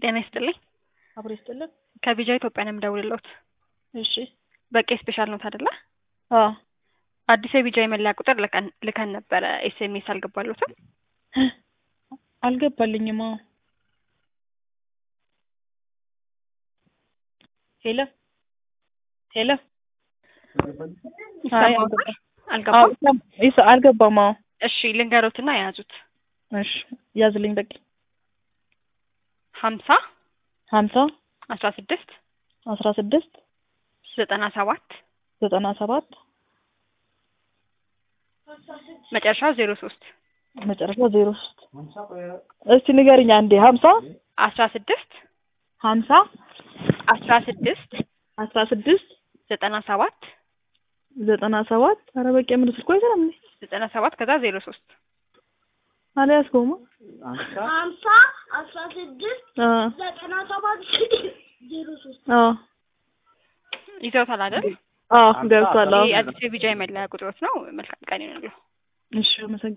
ጤና ይስጥልኝ። አብሮ ይስጥልን። ከቪዛ ኢትዮጵያ ነው የምደውልልዎት። እሺ። በቂ ስፔሻል ኖት አይደለ? አዎ። አዲስ የቪዛ የመለያ ቁጥር ልከን ልከን ነበረ። ኤስኤምኤስ አልገባልዎትም? አልገባልኝም። አዎ። ሄሎ ሄሎ። አይ ይሰማዎታል? አልገባም። አልገባም? ይሰ- አልገባም። አዎ። እሺ ልንገሮትና የያዙት እሺ ያዝልኝ በቂ ሀምሳ ሀምሳ አስራ ስድስት አስራ ስድስት ዘጠና ሰባት ዘጠና ሰባት መጨረሻው ዜሮ ሶስት መጨረሻ ዜሮ ሶስት እስቲ ንገርኛ አንዴ ሀምሳ አስራ ስድስት ሀምሳ አስራ ስድስት አስራ ስድስት ዘጠና ሰባት ዘጠና ሰባት ኧረ በቂ ምን ስልኩ አይሰራም እንዴ? ዘጠና ሰባት ከዛ ዜሮ ሶስት አልያዝከውማ? ሀምሳ አስራ ስድስት አ ዘጠና ሰባት ዜሮ ሶስት አ ይዘውታል አይደል? አ ገብቷል። አዎ። ይህ አዲስ የቪዛ የመለያ ቁጥሮት ነው። መልካም ቀን ይሁንልዎ። እሺ አመሰግናለሁ።